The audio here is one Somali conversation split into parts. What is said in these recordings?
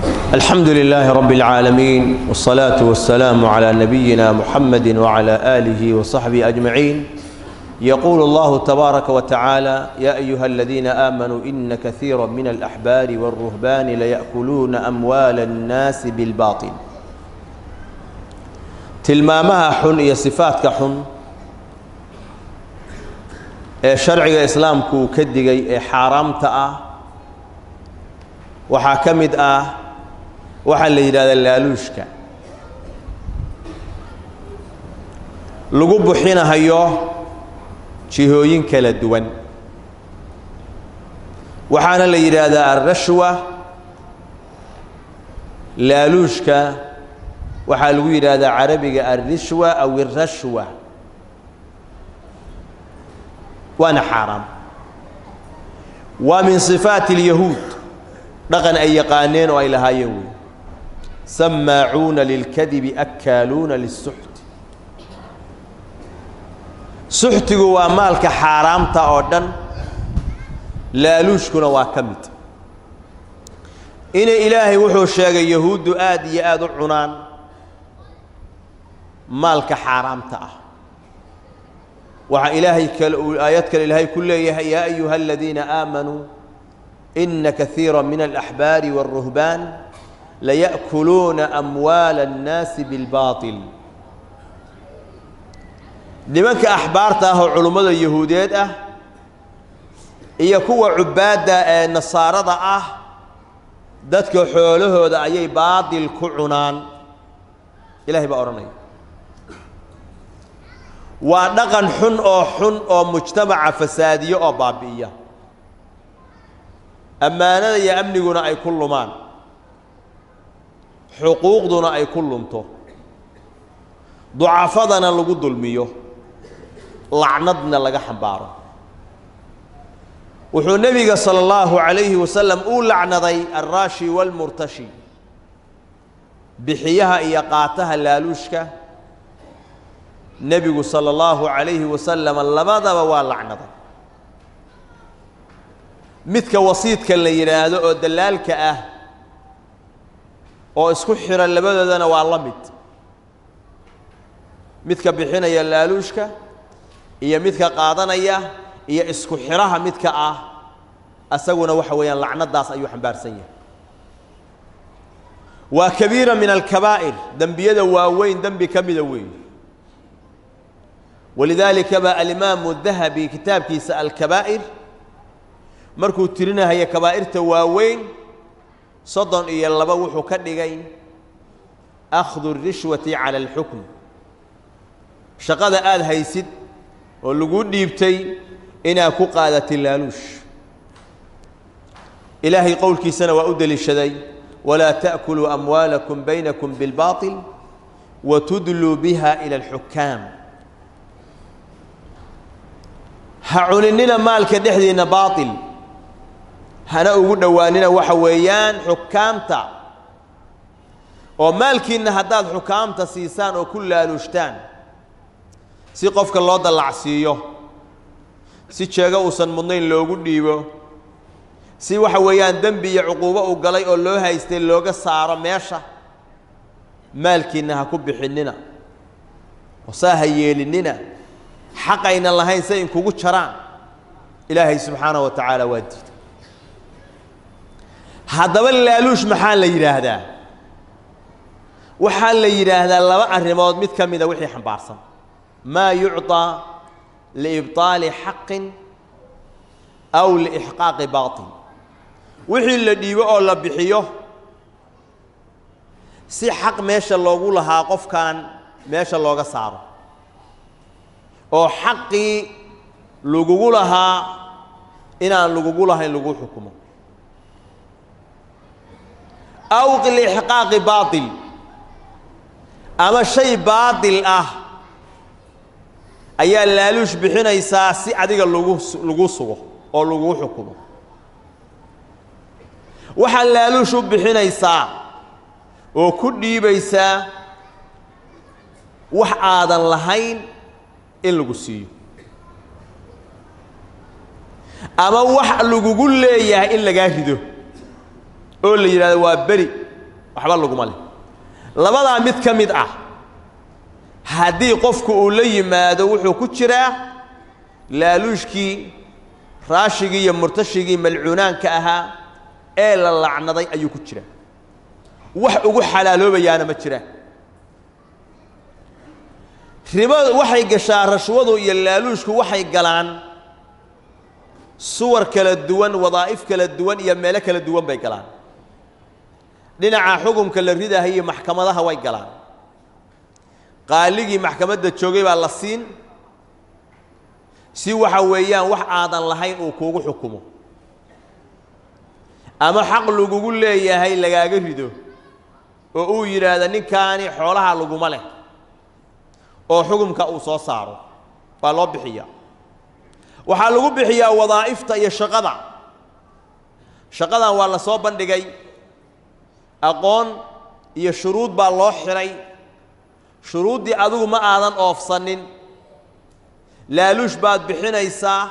الحمد لله رب العالمين والصلاة والسلام على نبينا محمد وعلى آله وصحبه أجمعين يقول الله تبارك وتعالى يا أيها الذين آمنوا إن كثيرا من الأحبار والرهبان ليأكلون أموال الناس بالباطل tilmaamaha xun iyo sifaadka xun ee sharciga islaamku uu ka digay ee xaaraamta ah waxaa ka mid ah waxaa la yidhahdaa laaluushka lagu buxinahayo jihooyin kala duwan waxaana la yidhaahdaa alrashwa laaluushka waxaa lagu yidhaahdaa carabiga alrishwa aw irashwa waana xaaraam waa min sifaati اlyahuud dhaqan ay yaqaaneen oo ay lahaayeen wey samaacuuna lilkadibi akaaluuna lisuxti suxtigu waa maalka xaaraamta oo dhan laaluushkuna waa ka mid inay ilaahay wuxuu sheegay yahuuddu aad iyo aad u cunaan maalka xaaraamta ah waxaa ilaahay kale uu aayad kale ilaahay ku leeyahay yaa ayuha aladiina aamanuu ina kaiira min alaxbaari wاlruhbaan laya'kuluuna amwaala اnnaasi biاlbaaطil nimanka axbaarta ah oo culummada yahuudeed ah iyo kuwa cubaadda ee nasaarada ah dadka xoolahooda ayay baatil ku cunaan ilahay baa odhanaya waa dhaqan xun oo xun oo mujtamaca fasaadiyo oo baabi'iya ammaanada iyo amniguna ay ku lumaan xuquuqduna ay ku lunto ducafadana lagu dulmiyo lacnadna laga xambaaro wuxuu nebiga sala allahu calayhi wasalam uu lacnaday alraashi waalmurtashi bixiyaha iyo qaataha laaluushka nebigu sala allahu calayhi wasalam labadaba waa lacnaday midka wasiidka la yidhaahdo oo dallaalka ah oo isku xidhan labadoodana waa la mid midka bixinaya laaluushka iyo midka qaadanaya iyo isku xidhaha midka ah asaguna waxa weeyaan lacnadaas ayuu xambaarsan yahay waa kabiira min alkabaa'ir dembiyada waaweyn dembi ka mida weeye walidaalika baa alimaamu dahabi kitaabkiisa alkabaa'ir markuu tirinahaya kabaa'irta waaweyn soddon iyo laba wuxuu ka dhigay akhdu rishwati cala alxukm shaqada aada haysid oo lagu dhiibtay inaad ku qaadatay laaluush ilaahay qowlkiisana waa u deliishaday walaa ta'kuluu amwaalakum baynakum bilbaaطil watudluu biha ila alxukaam ha cuninina maalka dhexdiinna baaطil hana ugu dhowaanina waxa weeyaan xukaamta oo maalkiinna haddaad xukaamta siisaan oo ku laaluushtaan si qofka loo dallacsiiyo si jeego uusan mudnayn loogu dhiibo si waxa weeyaan dembi iyo cuquubo uu galay oo loo haystay looga saaro meesha maalkiinna ha ku bixinnina oo saa ha yeelinnina xaqayna lahayn say inkugu jaraan ilaahay subxaanahu wa tacaala waa diiday haddaba laaluush maxaa la yidhaahdaa waxaa la yidhaahdaa laba arrimood mid ka mida wixii xambaarsan maa yucطىa liibطaali xaqin aw liixqaaqi baaطil wixii la dhiibo oo la bixiyo si xaq meesha loogu lahaa qofkan meesha looga saaro oo xaqii lagugu lahaa inaan lagugu lahayn lagu xukumo aw liixqaaqi baaطil ama shay baaطil ah ayaa laaluush bixinaysaa si adiga lagu lagu sugo oo lagu xukumo waxaa laaluush u bixinaysaa oo ku dhiibaysaa wax aadan lahayn in lagu siiyo ama wax lagugu leeyahay in lagaa rido oo la yidhahdo waa beri waxba laguma leh labadaa mid ka mid ah haddii qofku uu la yimaado wuxuu ku jiraa laaluushkii raashigii iyo murtashigii malcuunaanka ahaa ee la lacnaday ayuu ku jiraa wax ugu xalaaloobayaana ma jiraan ribadu waxay gashaa rashwadu iyo laaluushku waxay galaan suwar kala duwan wadaa'if kala duwan iyo meelo kala duwan bay galaan dhinaca xukunka la ridahayo maxkamadaha way galaan qaaligii maxkamadda joogay baa la siin si waxa weeyaan wax aadan lahayn uu kuugu xukumo ama xaq lagugu leeyahay lagaaga rido oo uu yidhaahdo ninkaani xoolaha laguma leh oo xukumka uu soo saaro baa loo bixiyaa waxaa lagu bixiyaa wadaa'ifta iyo shaqada shaqadan waa la soo bandhigay aqoon iyo shuruud baa loo xidhay shuruuddii adigu ma aadan oofsanin laaluush baad bixinaysaa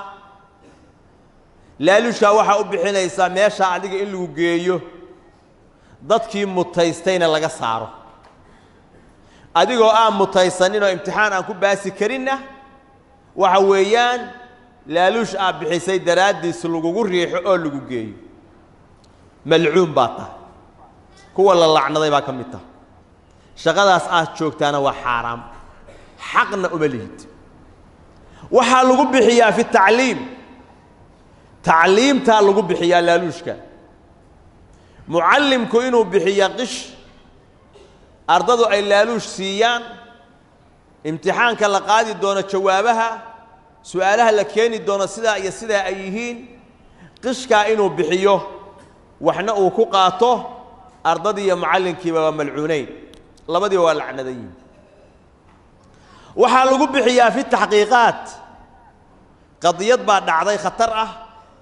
laaluushkaa waxaa u bixinaysaa meeshaa adiga in lagu geeyo dadkii mutaystayna laga saaro adigoo aan mutaysanin oo imtixaan aan ku baasi karinna waxa weeyaan laaluush aad bixisay daraaddiis lagugu riixo oo lagu geeyo malcuun baa tahay kuwa la lacnaday baa ka mid taha shaqadaas aad joogtaana waa xaaraam xaqna uma lihid waxaa lagu bixiyaa fi tacliim tacliimtaa lagu bixiyaa laaluushka mucallimku inuu bixiya qish ardadu ay laaluush siiyaan imtixaanka la qaadi doono jawaabaha su-aalaha la keeni doono sidaa iyo sidaa ay yihiin qishkaa inuu bixiyo waxna uu ku qaato ardadii iyo mucallinkiiba waa malcuunayn labadiiba waa lacnadan yihin waxaa lagu bixiyaa fi taxqiiqaat qadiyad baa dhacday khatar ah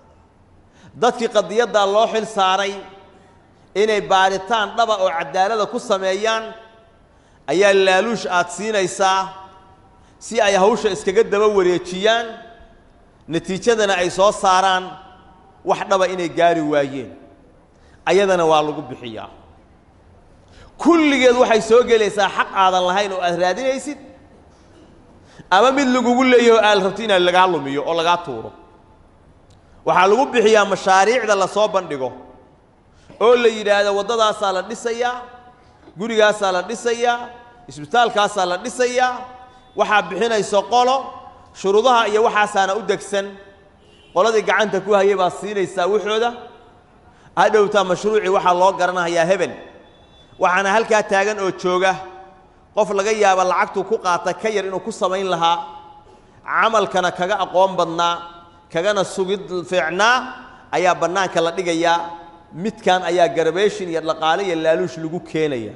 dadkii qadiyaddaa loo xil saaray inay baaritaan dhaba oo cadaalada ku sameeyaan ayaa laaluush aad siinaysaa si ay hawsha iskaga daba wareejiyaan natiijadana ay soo saaraan wax dhaba inay gaari waayeen ayadana waa lagu bixiyaa kulligeed waxay soo gelaysaa xaq aadan lahayn oo aad raadinaysid ama mid lagugu leeyaho aad rabto inaad lagaa lumiyo oo lagaa tuuro waxaa lagu bixiyaa mashaariicda lasoo bandhigo oo la yidhaahdo waddadaasaa la dhisayaa gurigaasaa la dhisayaa isbitaalkaasaa la dhisayaa waxaa bixinayso qolo shuruudaha iyo waxaasaana u degsan qoladii gacanta ku hayay baa siinaysaa waxooda hadhowtaa mashruucii waxaa loo garanayaa hebel waxaana halkaa taagan oo jooga qof laga yaaba lacagtuu ku qaata ka yar inuu ku samayn lahaa camalkana kaga aqoon badnaa kagana sugid fiicnaa ayaa bannaanka la dhigayaa midkan ayaa garabeeshin iyo dhaqaale iyo laaluush lagu keenaya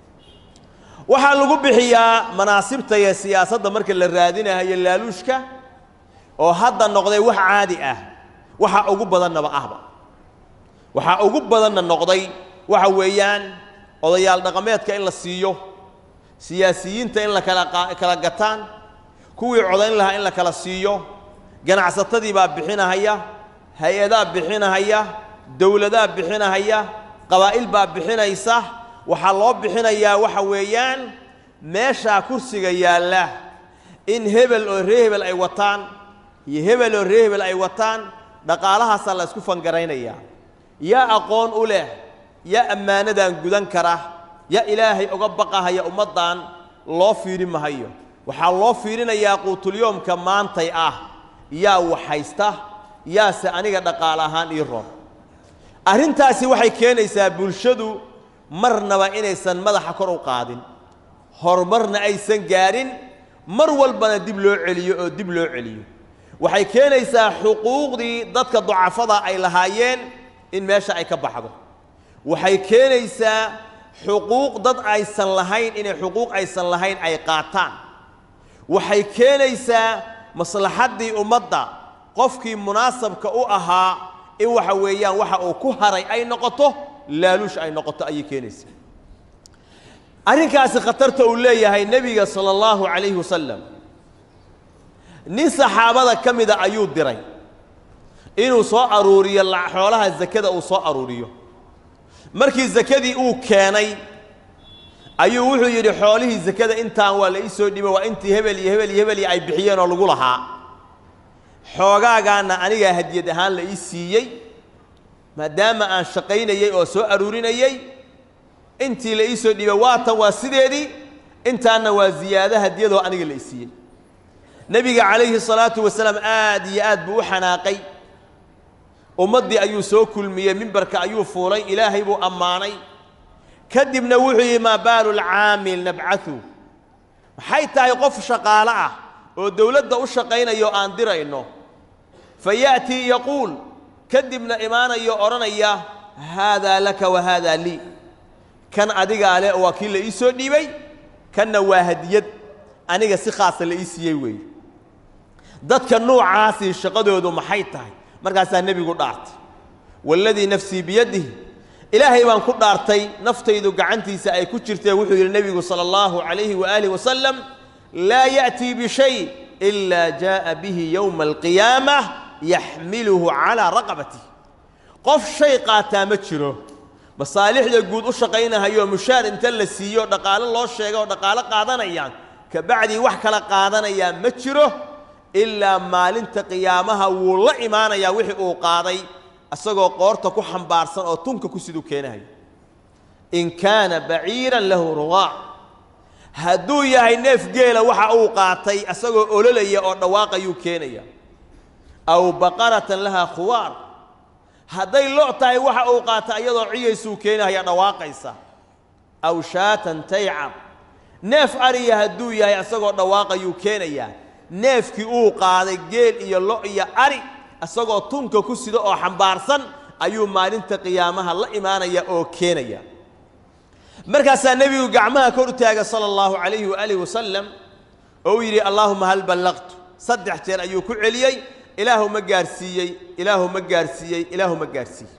waxaa lagu bixiyaa manaasibta iyo siyaasadda marka la raadinayo laaluushka oo hadda noqday wax caadi ah waxa ugu badannaba ahba waxaa ugu badanna noqday waxa weeyaan odayaal dhaqameedka in la siiyo siyaasiyiinta in la kala kala gataan kuwii codayn lahaa in la kala siiyo ganacsatadii baa bixinahaya hay-adaa bixinahaya dowladaa bixinahaya qabaa'il baa bixinaysa waxaa loo bixinayaa waxa weeyaan meeshaa kursiga yaalla in hebel oo ree hebel ay wataan iyo hebel oo ree hebel ay wataan dhaqaalahaasaa la isku fangaraynayaa yaa aqoon u leh yaa ammaanadan gudan kara yaa ilaahay uga baqahaya ummaddan loo fiiri mahayo waxaa loo fiirinayaa quutulyoomka maantay ah yaa waxhaysta yaase aniga dhaqaale ahaan ii roon arrintaasi waxay keenaysaa bulshadu marnaba inaysan madaxa kor u qaadin horumarna aysan gaadhin mar walbana dib loo celiyo oo dib loo celiyo waxay keenaysaa xuquuqdii dadka ducafada ay lahaayeen in meesha ay ka baxdo waxay keenaysaa xuquuq dad aysan lahayn inay xuquuq aysan lahayn ay qaataan waxay keenaysaa maslaxaddii ummadda qofkii munaasabka u ahaa in waxa weeyaan waxa uu ku haray ay noqoto laaluush ay noqoto ayay keenaysaa arrinkaasi khatarta uu leeyahay nebiga sala allahu calayhi wasalam nin saxaabada ka mida ayuu diray inuu soo aruuriyo xoolaha sakada uu soo aruuriyo markii sakadii uu keenay ayuu wuxuu yidhi xoolihii sakada intaan waa la ii soo dhibo waa intii hebel iyo hebel iyo hebel iyo ay bixiyeen oo lagu lahaa xoogaagaana anigaa hadiyad ahaan la ii siiyey maadaama aan shaqaynayey oo soo aruurinayey intii la ii soo dhibay waatan waa sideedii intaanna waa ziyaado hadiyadoo aniga la ii siiyey nebiga calayhi salaatu wasalaam aad iyo aad buu u xanaaqay ummaddii ayuu soo kulmiyey mimbarka ayuu fuulay ilaahay buu ammaanay kadibna wuxuu yidhi maa baalu lcaamil nabcatu maxay tahay qof shaqaalo ah oo dowladda u shaqaynayo aan dirayno fa ya'tii yaquul kadibna imaanayo odhanaya haadaa laka wa haadaa lii kan adigaa leh waa kii la ii soo dhiibay kanna waa hadiyad aniga si khaasa la ii siiyey weeye dadka nuucaasii shaqadoodu maxay tahay markaasaa nebigu dhaartay waaladii nafsii biyadihi ilaahay baan ku dhaartay naftaydu gacantiisa ay ku jirtee wuxuu yidhi nebigu sala allahu calayhi waaalih wasalam laa ya'tii bishay ilaa jaa'a bihi yowma alqiyaamah yaxmiluhu calaa raqabatihi qof shay qaataa ma jiro masaalixda guud u shaqaynahayo mushaar inta la siiyo dhaqaalo loo sheega oo dhaqaalo qaadanayaan kabacdii wax kala qaadanayaa ma jiro ilaa maalinta qiyaamaha wuu la imaanayaa wixii uu qaaday isagoo qoorta ku xambaarsan oo tunka ku siduu keenahayo in kaana baciiran lahu ruqaac hadduu yahay neef geela waxa uu qaatay isagoo ololaya oo dhawaaqayuu keenaya aw baqaratan lahaa khuwaar hadday lo' tahay waxa uu qaatay iyadoo ciyaysuu keenahaya dhawaaqaysa aw shaatan taycab neef ariya hadduu yahay isagoo dhawaaqayuu keenayaa neefkii uu qaaday geel iyo lo' iyo ari isagoo tunka ku sida oo xambaarsan ayuu maalinta qiyaamaha la imaanaya oo keenaya markaasaa nebigu gacmaha kor u taaga sala allahu calayhi waaalih wasalam oo uu yidhi allaahuma hal ballaqtu saddex jeer ayuu ku celiyey ilaahu ma gaarsiiyey ilaahu ma gaarsiiyey ilaahu ma gaarsiiyey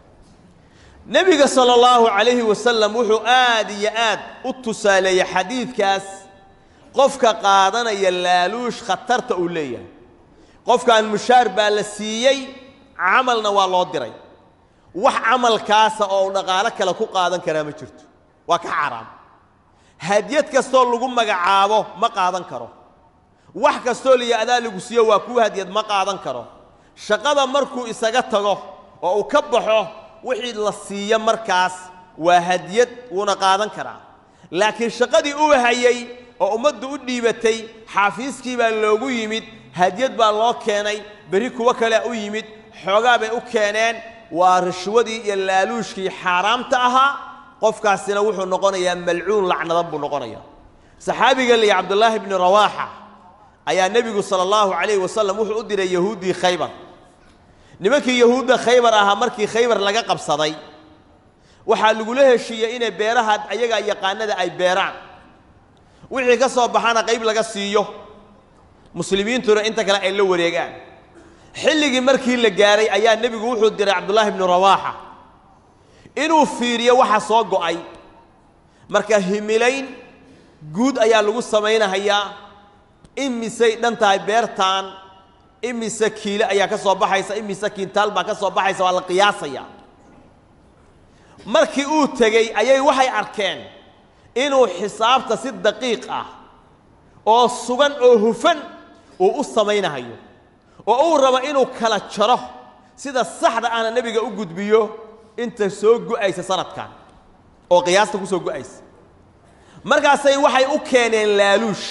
nebiga sala allahu calayhi wasalam wuxuu aad iyo aad u tusaaleeyey xadiidkaas qofka qaadanaya laaluush khatarta uu leeyahay qofkan mushaar baa la siiyey camalna waa loo diray wax camalkaasa oo uu dhaqaalo kale ku qaadan karaa ma jirto waa ka xaaraam hadiyad kastoo lagu magacaabo ma qaadan karo wax kastoo liya adaa lagu siiyo waa kuu hadiyad ma qaadan karo shaqada markuu isaga tago oo uu ka baxo wixii la siiyo markaas waa hadiyad wuuna qaadan karaa laakiin shaqadii uu hayay oo ummaddu u dhiibatay xaafiiskii baa loogu yimid hadiyad baa loo keenay berri kuwo kalea u yimid xoogaa bay u keeneen waa rishwadii iyo laaluushkii xaaraamta ahaa qofkaasina wuxuu noqonayaa malcuun lacnadan buu noqonayaa saxaabiga liya cabdullaahi bni rawaaxa ayaa nebigu sala allahu calayhi wasalam wuxuu u diray yahuuddii khaybar nimankii yahuudda khaybar ahaa markii khaybar laga qabsaday waxaa lagula heshiiyey inay beeraha ayagaa yaqaanada ay beeraan wixii ka soo baxana qayb laga siiyo muslimiintuna inta kale ay la wareegaan xilligii markii la gaaray ayaa nebigu wuxuu diray cabdullaahi bnu rawaaxa inuu fiiriyo waxa soo go'ay marka himilayn guud ayaa lagu samaynahayaa imisay dhan tahay beertaan imise kiile ayaa ka soo baxaysa imise kiintaal baa ka soo baxaysa waa la qiyaasaya markii uu tegey ayay waxay arkeen inuu xisaabta si daqiiq ah oo sugan oo hufan uu u samaynahayo oo uu rabo inuu kala jaro sida saxda ahna nebiga u gudbiyo inta soo go'aysa sanadkan oo qiyaasta ku soo go'aysa markaasay waxay u keeneen laaluush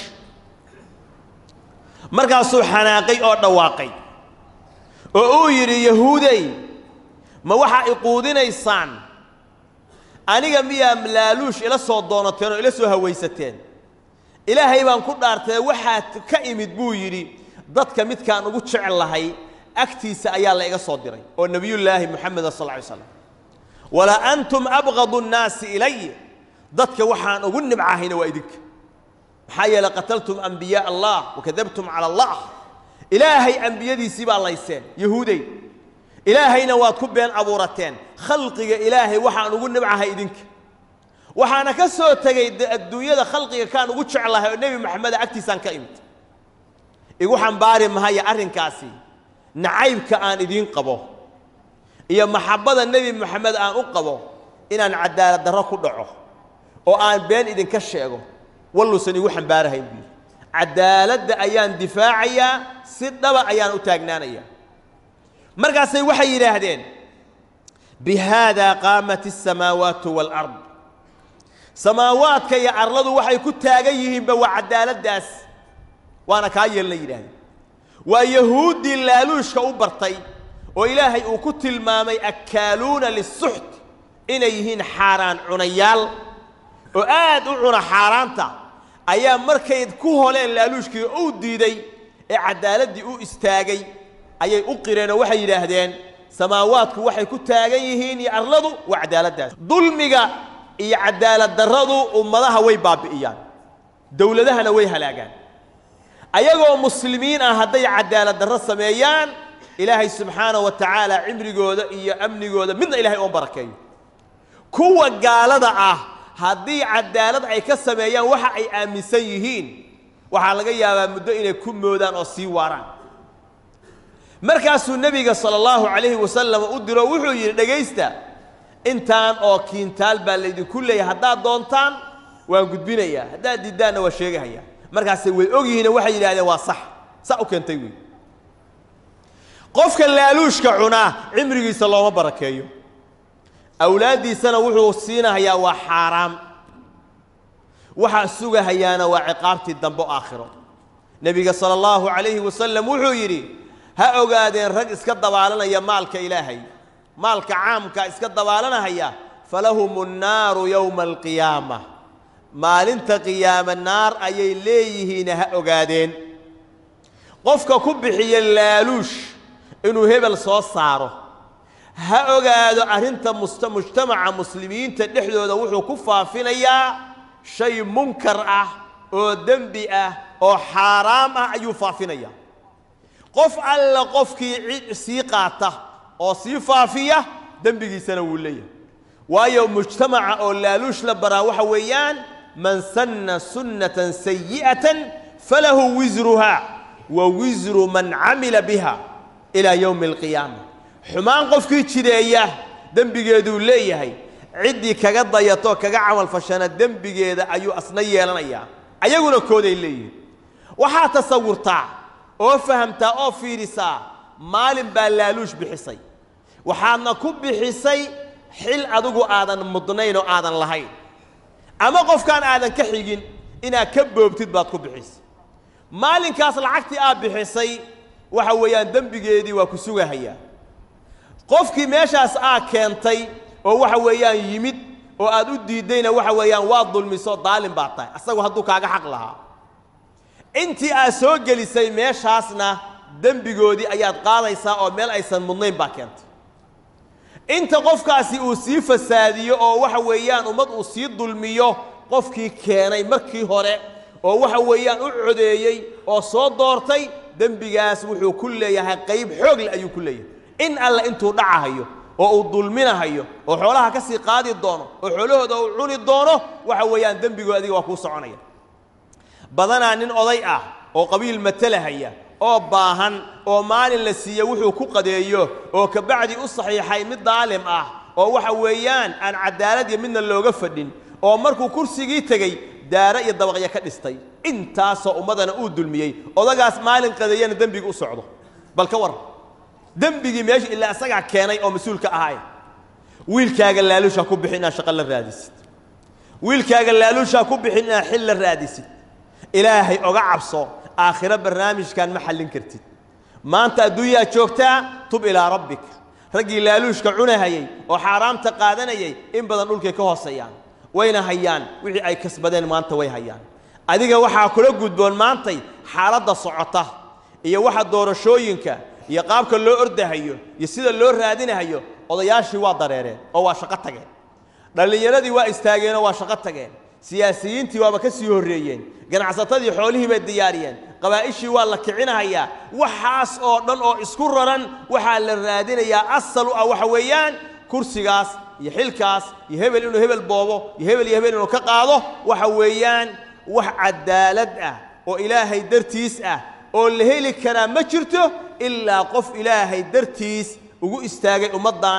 markaasuu xanaaqay oo dhawaaqay oo uu yidhi yahuudey ma waxaa iquudinaysaan aniga miyaa laaluush ila soo doonateen oo ila soo hawaysateen ilaahay baan ku dhaartee waxaad ka imid buu yidhi dadka midkaan ugu jecel lahay agtiisa ayaa la iga soo diray oo nebiyullaahi moxameda sal ly slam walaa antum abqadu nnaasi ilay dadka waxaan ugu nibcahayna waa idinka maxaa yeeley qataltum ambiyaa allah wakadabtum cala allah ilaahay ambiyadiisii baa layseen yahuudey ilaahayna waad ku been abuurateen khalqiga ilaahay waxaan ugu nibcahay idinka waxaana ka soo tegey adduunyada khalqiga kaan ugu jeclahay oo nebi moxameda agtiisaan ka imid igu xambaari mahaya arrinkaasi nacaybka aan idiin qabo iyo maxabbada nebi moxamed aan u qabo inaan cadaalad darro ku dhaco oo aan been idinka sheego walluusan igu xambaarahayn buu yidhi cadaaladda ayaan difaacayaa si dhaba ayaan u taagnaanayaa markaasay waxay yidhaahdeen bihaadaa qaamat asamaawaatu waalard samaawaadka iyo arladu waxay ku taagan yihiinba waa cadaaladdaas waana kaa yeelna yidhaahdeen waa yahuuddii laaluushka u bartay oo ilaahay uu ku tilmaamay akkaaluuna lisuxt inay yihiin xaaraan cunayaal oo aad u cuna xaaraanta ayaa markay ku holeen laaluushkii uu diiday ee caddaaladdii u istaagay ayay u qireen oo waxay yidhaahdeen samaawaadku waxay ku taagan yihiin iyo arladu waa cadaaladdaas dulmiga iyo cadaalad darradu ummadaha way baabi'iyaan dowladahana way halaagaan ayagoo muslimiin ah hadday cadaalad darro sameeyaan ilaahay subxaanahu wa tacaala cimrigooda iyo amnigooda midna ilahay oon barakeeyo kuwa gaalada ah haddii cadaalad ay ka sameeyaan waxa ay aaminsan yihiin waxaa laga yaabaa muddo inay ku moodaan oo sii waaraan markaasuu nebiga sala allahu calayhi wasalam u diro wuxuu yidhi dhegaysta intaan oo kiintaal baa laydinku leeyahay haddaad doontaan waan gudbinayaa haddaad diiddaanna waa sheegahayaa markaasay way og yihiino waxay yidhahdeen waa sax sa u keentay wey qofka laaluushka cunaa cimrigiisa looma barakeeyo awlaaddiisana wuxuu siinahayaa waa xaaraam waxaa sugahayaana waa ciqaabtii dambe aakhiro nebiga sala allahu calayhi wasalam wuxuu yidhi ha ogaadeen rag iska dabaalanaya maalka ilaahay maalka caamka iska dabaalanahaya falahum nnaaru yowma alqiyaama maalinta qiyaame naar ayay leeyihiin ha ogaadeen qofka ku bixiya laaluush inuu hebel soo saaro ha ogaado arrinta musta mujtamaca muslimiinta dhexdooda wuxuu ku faafinayaa shay munkar ah oo dembi ah oo xaaraam ah ayuu faafinayaa qof alla qofkii cid sii qaata oo sii faafiya dembigiisana wuu leeyahay waayo mujtamaca oo laaluush la baraa waxa weeyaan man sanna sunnatan sayi'atan falahu wisruha wa wisru man camila biha ilaa yowmi alqiyaama xumaan qofkii jideeya dembigeeduu leeyahay ciddii kaga dayato kaga camalfashana dembigeeda ayuu asna yeelanayaa ayaguna kooday leeyihin waxaa tasawurtaa oo fahamtaa oo fiidhisaa maalin baa laaluush bixisay waxaadna ku bixisay xil adigu aadan mudnayn oo aadan lahayn ama qofkaan aadan ka xigin inaad ka boobtid baad ku bixisay maalinkaas lacagtii aad bixisay waxa weeyaan dembigeedii waa ku sugahayaa qofkii meeshaas aad keentay oo waxa weeyaan yimid oo aad u diiddayna waxa weeyaan waa dulmiso daalin baad tahay asagu hadduu kaaga xaq lahaa intii aad soo gelisay meeshaasna dembigoodii ayaad qaadaysaa oo meel aysan mudnayn baa keentay inta qofkaasi uu sii fasaadiyo oo waxa weeyaan ummad uu sii dulmiyo qofkii keenay markii hore oo waxa weeyaan u codeeyey oo soo doortay dembigaas wuxuu ku leeyahay qayb xoogle ayuu ku leeyahay in alle intuu dhacahayo oo uu dulminahayo oo xoolaha ka sii qaadi doono oo xoolahooda uu cuni doono waxa weeyaan dembigood adiga waa kuu soconaya badanaa nin oday ah oo qabiil matalahaya oo baahan oo maalin la siiye wuxuu ku qadeeyo oo kabacdi u saxiixay mid daalim ah oo waxa weeyaan aan cadaalad iyo midna looga fadhin oo markuu kursigii tegey daare iyo dabaqya ka dhistay intaasoo ummadana uu dulmiyey odagaas maalin qadeeyana dembiga u socdo bal ka war dembigii meesha ilaa isagaa keenay oo mas-uulka ahay wiilkaaga laaluusha ku bixin inaad shaqo la raadisid wiilkaaga laaluusha ku bixin inaad xil la raadisid ilaahay oga cabso aakhiro barnaamijkan ma xallin kartid maanta adduunyaa joogtaa tub ilaa rabbik raggii laaluushka cunahayey oo xaaraamta qaadanayay in badan dhulkay ka hooseeyaan wayna hayaan wixii ay kasbadeen maanta way hayaan adiga waxaa kula gudboon maantay xaaladda socota iyo waxa doorashooyinka iyo qaabka loo ordahayo iyo sida loo raadinahayo odayaashii waa dareereen oo waa shaqo tageen dhallinyaradii waa istaageenoo waa shaqo tageen siyaasiyiintii waaba ka sii horreeyeen ganacsatadii xoolihii bay diyaariyeen qabaa'ishii waa la kicinahayaa waxaas oo dhan oo isku raran waxaa la raadinayaa asal u ah waxa weeyaan kursigaas iyo xilkaas iyo hebel inuu hebel boobo iyo hebel iyo hebel inuu ka qaado waxa weeyaan wax cadaalad ah oo ilaahay dartiis ah oo la heli karaa ma jirto ilaa qof ilaahay dartiis ugu istaagay ummaddan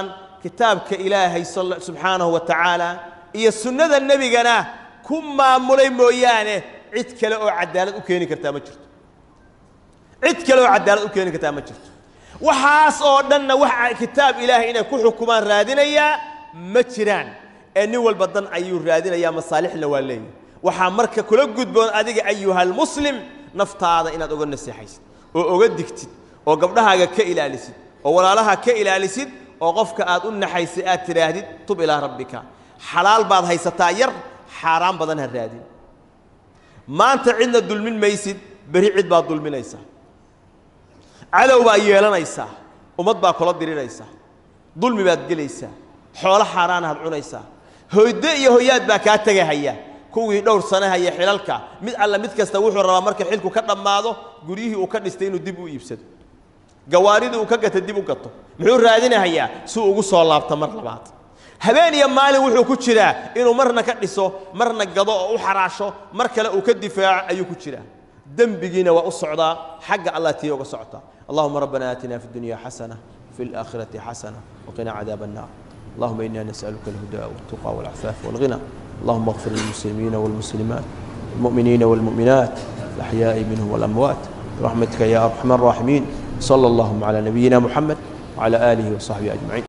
kitaabka ilaahay subxaanahu wa tacaala iyo sunnada nebigana ku maamulay mooyaane cid kale oo cadaalad u keeni kartaa ma jirto cid kale oo cadaalad u keeni kartaa ma jirto waxaas oo dhanna wax kitaab ilaahay inay ku xukumaan raadinayaa ma jiraan ee nin walba dan ayuu raadinayaa masaalixna waa leeyahy waxaa marka kula gudboon adiga ayuhalmuslim naftaada inaad oga naseexaysid oo oga digtid oo gabdhahaaga ka ilaalisid oo walaalaha ka ilaalisid oo qofka aad u naxaysay aad tidhaahdid tub ilaa rabbika xalaal baad haysataa yar xaaraan badan ha raadin maanta cidna dulmin maysid beri cid baad dulminaysaa cadow baad yeelanaysaa ummad baa kula diriraysaa dulmi baad gelaysaa xoolo xaaraanaad cunaysaa hoyde iyo hoyaad baa kaa tegahaya kuwii dhowr sane haya xilalka mid alla mid kasta wuxuu rabaa marka xilku ka dhammaado guryihii uu ka dhistay inuu dib u iibsado gawaaridii uu ka gata dib u gato muxuu raadinahayaa si uu ugu soo laabto mar labaad habeen iyo maalin wuxuu ku jiraa inuu marna ka dhiso marna gado oo u xaraasho mar kale uu ka difaaco ayuu ku jiraa dembigiina waa u socdaa xagga allah tii uga socotaa allahuma rabbana aatina fi dunya xasana fi اlaakhirati xasana waqina cadaab الnar allahuma ina nasأaluka اlhuda wالtuqى wاlcafaaف wاlغinى اللهم اغفر للمسلمين والمسلمات المؤمنين والمؤمنات الأحياء منهم والأموات برحمتك يا أرحم الراحمين صلى اللهم على نبينا محمد وعلى آله وصحبه أجمعين